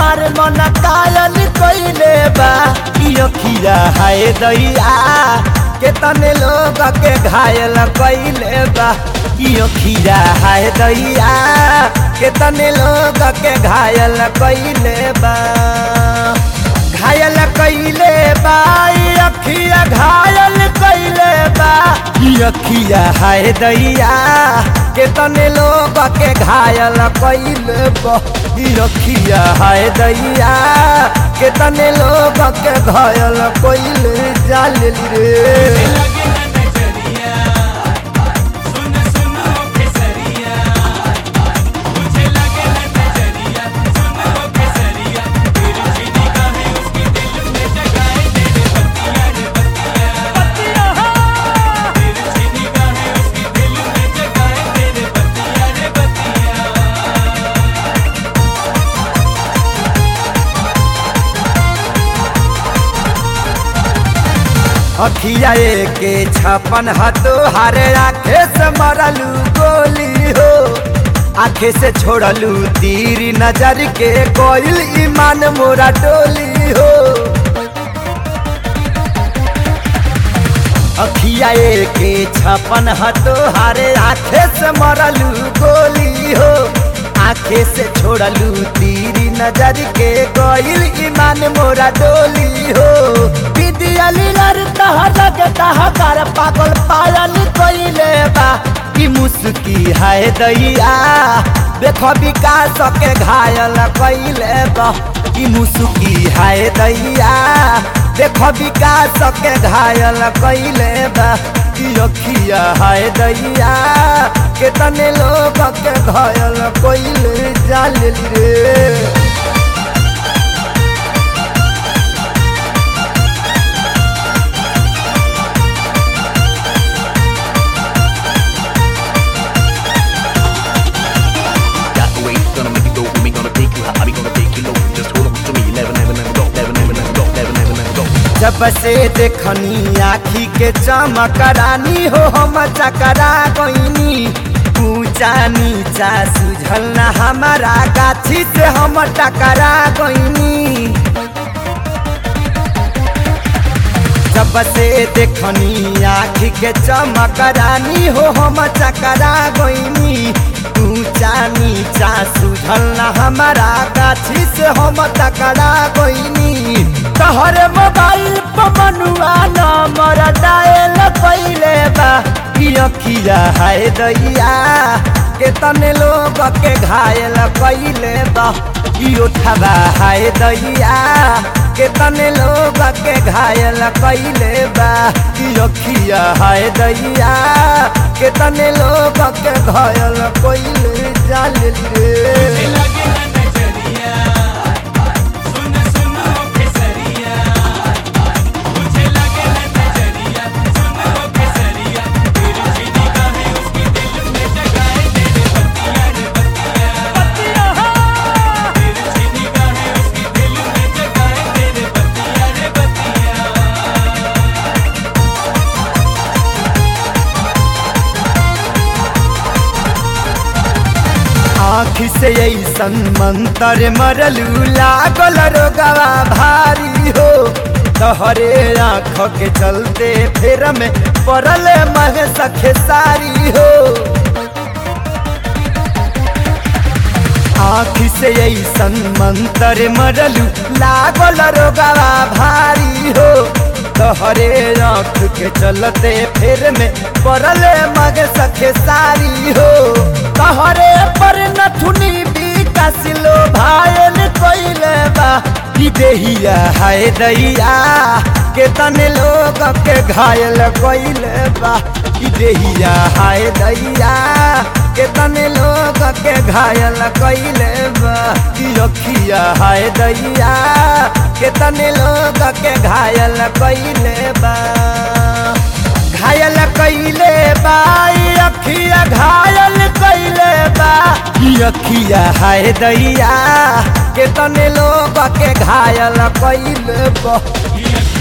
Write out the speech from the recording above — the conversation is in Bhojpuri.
हमार मन कायल कइले बा ई अखिया हाय दैया केतने लोग के घायल कइले बा ई अखिया हाय दैया केतने लोग के घायल कइले बा घायल कइले बा ई अखिया घायल कइले बा ई अखिया हाय दैया केतने लोग के घायल कइले बा ई अखिया हाय दैया केतने लोग के घायल कइले जाल रे अखिया के छपन हतो हारे आखे से मरलू गोली हो आखे से छोड़लू तीर नजर के कोयल ईमान मोरा डोली हो अखिया के छपन हतो हारे आखे से मरलू गोली हो आखे से छोड़लू तीर नजर के कोयल ईमान मोरा डोली हो विद्याली लर तहर लगे तहकार पागल पायल कइले बा की मुस्की है दैया देखो विकास के घायल कइले बा की मुस्की है दैया देखो विकास के घायल कइले बा की अखिया है दैया केतने लोग के घायल कइले जाल रे Got the way, gonna make it go. We gonna take you high, we gonna take you low. Just hold on to me, never, never, never go, never, never, never go, never, never, never go. जब से देखनी आखी के चमकरानी हो हम चकरा गईनी ऊंचा नीचा सुझल न हमारा गाछी से हम टकरा गईनी जब से देखनी आखी के चमकरानी हो हम चकरा गईनी ऊंचा नीचा सुझल न हमारा गाछी से हम टकरा गईनी तहरे मोबाइल पर मनुआ नंबर डायल कइले बा ई अखिया हाय दैया के तने लोग के घायल कइले बा ई उठवा हाय दैया के तने लोग के घायल कइले बा ई अखिया हाय दैया के तने लोग के घायल कइले जाल रे आँख से ऐसन मंतर मरलू लागल रोगवा भारी हो तहरे आँख के चलते फेर में पड़ल मह सखे सारी हो आँख से ऐसन मंतर मरलू लागल रोगवा भारी हो तहरे आँख के चलते फेर में पड़ल मग सखे सारी हो तहरे पर नथुनी विकासिलो भायल कइले बा ई देहिया हाय दैया के तने लोग के घायल कइले बा ई देहिया हाय दैया के तने लोग के घायल कइले बा ई अखिया हाय दैया के तने लोग के घायल कइले बा घायल कइले बा ई अखिया घायल कइले बा ई अखिया हाय दैया के तने लोग के घायल कइले बा